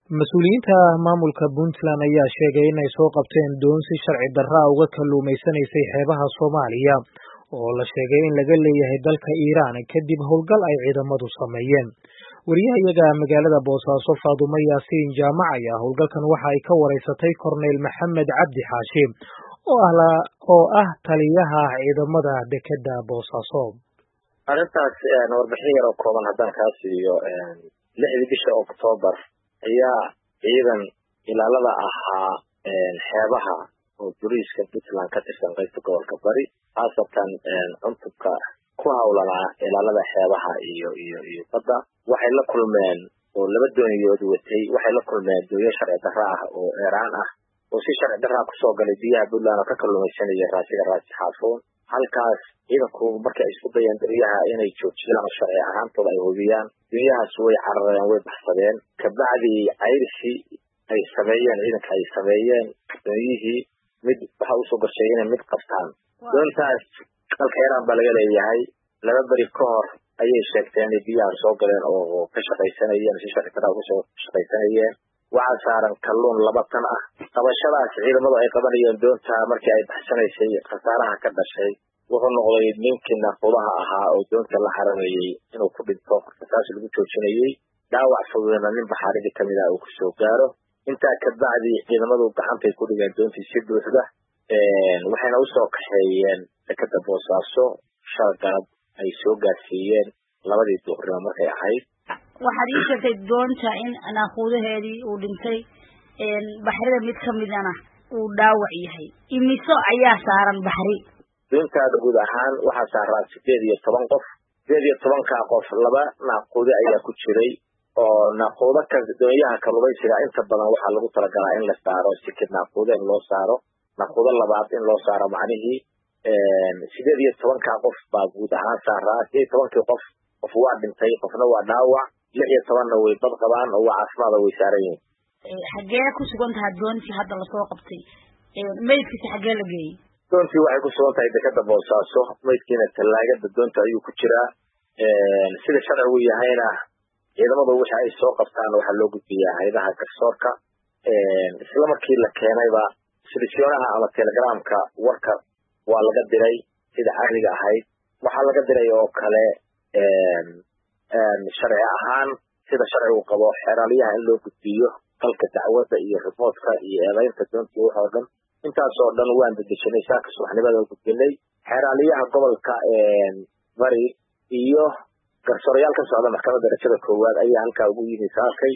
mas-uuliyiinta maamulka puntland ayaa sheegay inay soo qabteen doon si sharci darra uga kalluumaysanaysay xeebaha soomaaliya oo la sheegay in laga leeyahay dalka iiraan kadib howlgal ay ciidamadu sameeyeen wariyahayaga magaalada boosaaso faadumo yaasiin jaamac ayaa howlgalkan waxa ay ka wareysatay korneyl maxamed cabdi xaashi oo ah taliyaha ciidamada dekedda boosaaso arrintaas warbixin yar oo kooban haddaan kaa siiyo lixdii bisha oktoobar ayaa ciidan ilaalada ahaa xeebaha oo buriiska puntland ka tirsan qaybta gobolka bari khaasatan cuntubka ku hawlanaa ilaalada xeebaha iyo iyo iyo badda waxay la kulmeen oo laba dooniyood watay waxay la kulmeen doonyo sharci darra ah oo eeraan ah oo si sharci darraa kusoo galay biyaha puntland oo ka kalluumaysanaya raasiga raasi xaafuun halkaas ciidanku markii ay isku dayeen doonyaha inay joojiyaan oo sharci ahaantooda ay hubiyaan doonyahaas way carareen way baxsadeen kabacdii cayrisi ay sameeyeen ciidanka ay sameeyeen doonyihii mid waxa usoo gashay inay mid qabtaan doontaas dalka iiraan baa laga leeyahay laba beri ka hor ayay sheegteen inay biyaha soo galeen oo ka shaqaysanayeen si sharci darraa kusoo shaqaysanayeen waxaa saaran kalluun laba tan ah qabashadaas ciidamadu ay qabanayeen doonta markii ay baxsanaysay khasaaraha ka dhashay wuxuu noqday ninkii naaqudaha ahaa oo doonta la xarameeyey inuu ku dhinto saas lagu joojinayey dhaawac fududna nin baxaaridii kamid ah uu kusoo gaaro intaa kabacdi ciidamadu gacantay ku dhigeen doontii si buuxda waxayna usoo kaxeeyeen dekeda boosaaso shal galab ay soo gaarsiiyeen labadii duhurnimo markay ahayd waxaad ii sheegtay doonta in naaquudaheedii uu dhintay baxrida mid kamidana uu dhaawac yahay imiso ayaa saaran baxri doontaada guud ahaan waxaa saaraa sideed iyo toban qof sideed iyo tobankaa qof laba naaquude ayaa ku jiray oo naaquudo ka doonyaha kalluumaysiga inta badan waxaa lagu talagalaa in la saaro sikid naaquudo in loo saaro naaquudo labaad in loo saaro macnihii sideed iyo tobankaa qof baa guud ahaan saaraa sideed iyo tobankii qof qof waa dhintay qofna waa dhaawac lix iyo tobanna way bad qabaan oo waa caafimaada way saaran yihiin xaggee ku sugan tahay doontii hadda lasoo qabtay maydkiisa xaggee la geeyey doontii waxay ku sugan tahay dekeda boosaaso maydkiina tallaagada doonta ayuu ku jiraa sida sharcigu yahayna ciidamadu wixi ay soo qabtaan waxaa loo gudbiyaa haydaha garsoorka isla markii la keenayba silsiyoonaha ama telegramka warka waa laga diray sida caadiga ahayd waxaa laga diray oo kale sharci ahaan sida sharcigu qabo xeeraaliyaha in loo gudbiyo dalka dacwadda iyo riboodka iyo eedaynta doontii wax oo dhan intaasoo dhan waan dedejinay saaka subaxnimada gudbinay xeeraaliyaha gobolka bari iyo garsoorayaal ka socda maxkamadda darajada koowaad ayaa halkaa ugu yimi saakay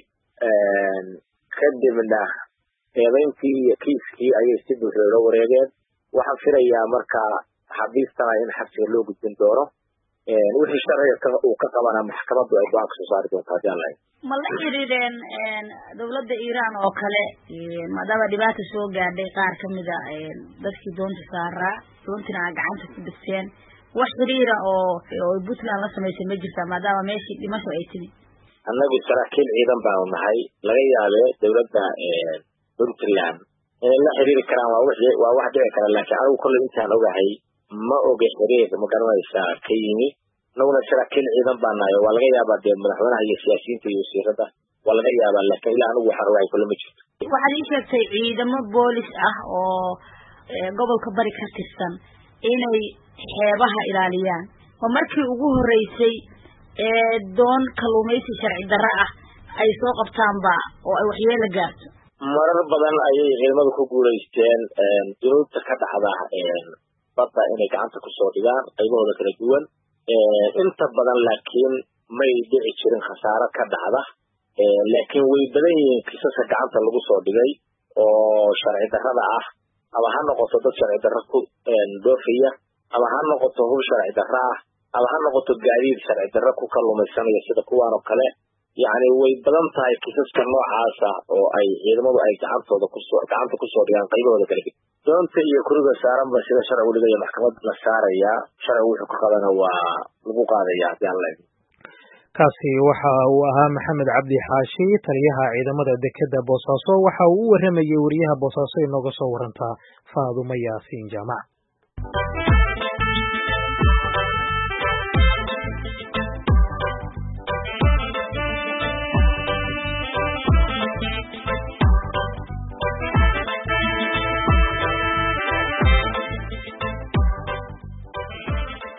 kadibna eedayntii iyo kiiskii ayay si buuxda ula wareegeen waxaan filayaa marka xabiistana in xabsiga loo gudbin doono wixii sharciga uu ka qabana maxkamaddu ay go-aan kasoo saari doonto haddii aan lahayn ma la xiriireen dawladda iiraan oo kale maadaama dhibaata soo gaadhay qaar kamida dadkii doonta saaraa doontina aa gacanta ku dhigteen wax xiriira oo oo puntland la samaysay ma jirtaa maadaama meeshii dhimasho ay timi annagu saraakiil ciidan baanu nahay laga yaabe dawladda puntland inay la xiriiri karaan waa w waa wax dhici kara laakiin anigu kolley intaan ogahay ma oga xiriir ma garanaysaa ka yimi annaguna saraakiil ciidan baa nahay waa laga yaabaa dee madaxweynaha iyo siyaasiyiinta iyo wasiirada waa laga yaabaa laakiin ilaa anigu waxaan ogahay kolle ma jirto waxaad ii sheegtay ciidamo boolis ah oo gobolka bari ka tirsan inay xeebaha ilaaliyaan oo markii ugu horeysay ee doon kalluumaysi sharci darro ah ay soo qabtaanba oo ay waxyeelo gaarto marar badan ayay ciidamadu ku guulaysteen dunuubta ka dhacda badda inay gacanta kusoo dhigaan qaybahooda kala duwan inta badan laakiin may dhici jirin khasaaro ka dhacda laakiin way badan yihiin kisaska gacanta lagu soo dhigay oo sharci darrada ah ama ha noqoto dad sharci darro ku dhoofaya ama ha noqoto hub sharci darro ah ama ha noqoto gaadiid sharci darro ku kalluumaysanaya sida kuwaan oo kale yacni way badan tahay kisaska noocaasa oo ay ciidamadu ay gacantooda kusoo gacanta kusoo dhigaan qaybahooda kala ged doonta iyo kuriga saaranba sida sharcigu dhigaya maxkamad la saarayaa sharcigu wuxuu ka qabana waa lagu qaadaya haddii aan lahayn kaasi waxa uu ahaa maxamed cabdi xaashi taliyaha ciidamada dekedda boosaaso waxa uu u waramayey wariyaha boosaaso inooga soo warantaa faadumo yaasiin jaamac